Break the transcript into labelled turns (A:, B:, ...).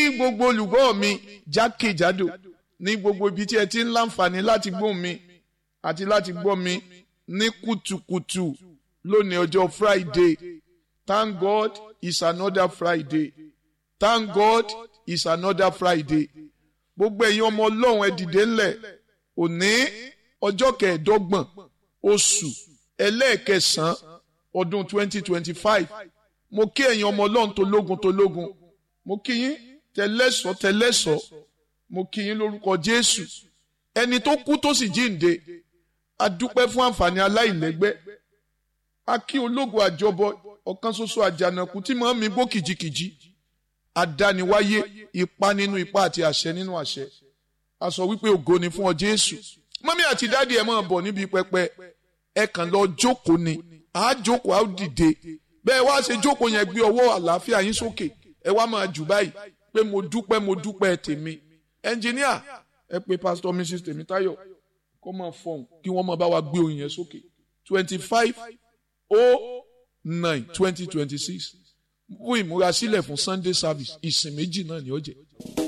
A: gbogbo olùgbọ́ mi jákèjádò ní gbogbo ibi tí ẹ ti ń láǹfààní láti gbọ́ mi àti láti gbọ́ mi ní kùtùkùtù lónìí ọjọ́ Friday thank God it's another Friday thank God it's another Friday gbogbo ẹ̀yin ọmọ ọlọ́run ẹ dìde ńlẹ̀ òní ọjọ́ kẹẹ̀ẹ́dọ́gbọ̀n oṣù ẹlẹ́ẹ̀kẹsàn-án ọdún 2025 mo kí ẹ̀yin ọmọ ọlọ́run tó lógun tó lógun mo kí yín tẹlẹ́sọ̀ tẹlẹ́sọ̀ mo kí yín lórúkọ Jésù ẹni tó kú tó sì jíǹde a dúpẹ́ fún àǹfààní aláìlẹ́gbẹ́ a kí ológun àjọbọ ọ̀kan ṣoṣo àjànàkú tí màá mi bó kìjikìji adániwáyé ipa nínú ipa àti àṣẹ nínú àṣẹ a sọ wípé ògo ni fún ọ Jésù mọ́mí àti dáàdi ẹ̀ máa bọ̀ níbi pẹpẹ ẹ kàn lọ jókòó ni à á jókòó á dìde bẹ́ẹ̀ wá ṣe jókòó yẹn gbé ọwọ́ àlàáfíà yín sókè ẹ wá máa jù báyìí pé mo dúpẹ́ mo dúpẹ́ tèmi ẹnjìníà ẹ pé pásítọ̀ mrs tèmítáyọ̀ kó máa fọhùn kí wọ́n máa bá wa gbé oyin yẹn sókè twenty five oh nine twenty twenty six fún ìmúrasílẹ̀ fún Sunday service ìsìn méjì náà ni ó jẹ́.